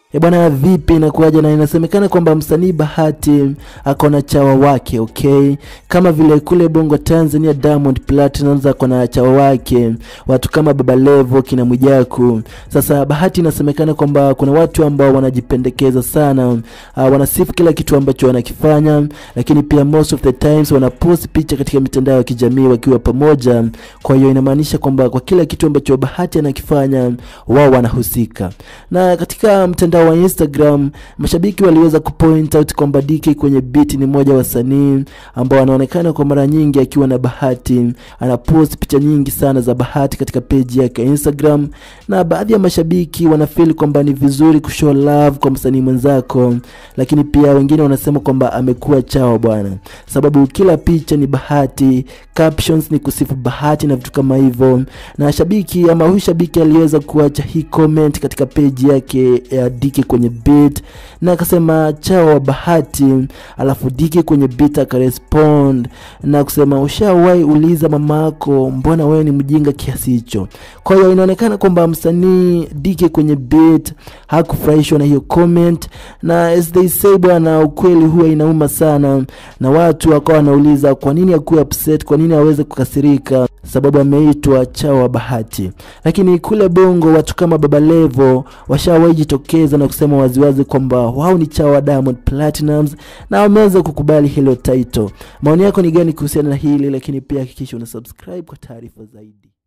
E bwana, vipi inakuwaje? Na inasemekana kwamba msanii Bahati ako na chawa wake okay, kama vile kule Bongo Tanzania Diamond Platnumz ako na chawa wake, watu kama Baba Levo, kina Mwijaku. Sasa Bahati inasemekana kwamba kuna watu ambao wanajipendekeza sana, uh, wanasifu kila kitu ambacho wanakifanya, lakini pia most of the times wanapost picha katika mitandao ya kijamii wakiwa pamoja. Kwa hiyo inamaanisha kwamba kwa kila kitu ambacho Bahati anakifanya wao wanahusika, na katika mtandao wa Instagram mashabiki waliweza kupoint out kwamba DK kwenye beat ni mmoja wa wasanii ambao anaonekana kwa mara nyingi akiwa na Bahati, anapost picha nyingi sana za Bahati katika page yake ya Instagram, na baadhi ya mashabiki wanafeel kwamba ni vizuri kushow love kwa msanii mwenzako, lakini pia wengine wanasema kwamba amekuwa chao bwana, sababu kila picha ni Bahati, captions ni kusifu Bahati na vitu kama hivyo, na shabiki ama huyu shabiki aliweza kuacha hii comment katika page yake ya DK kwenye beat na akasema chao wa Bahati, alafu DK kwenye beat akarespond na kusema ushawahi uliza mamako mbona wewe ni mjinga kiasi hicho. Kwa hiyo inaonekana kwamba msanii DK kwenye beat hakufurahishwa na hiyo comment, na as they say bwana, ukweli huwa inauma sana, na watu wakawa wanauliza kwa nini akuwe upset, kwa nini aweze kukasirika sababu ameitwa chao wa Bahati. Lakini kule Bongo watu kama Baba Levo washawahi jitokeza na kusema waziwazi kwamba wao ni chao wa Diamond Platnumz na wameweza kukubali hilo title. Maoni yako ni gani kuhusiana na hili? Lakini pia hakikisha una subscribe kwa taarifa zaidi.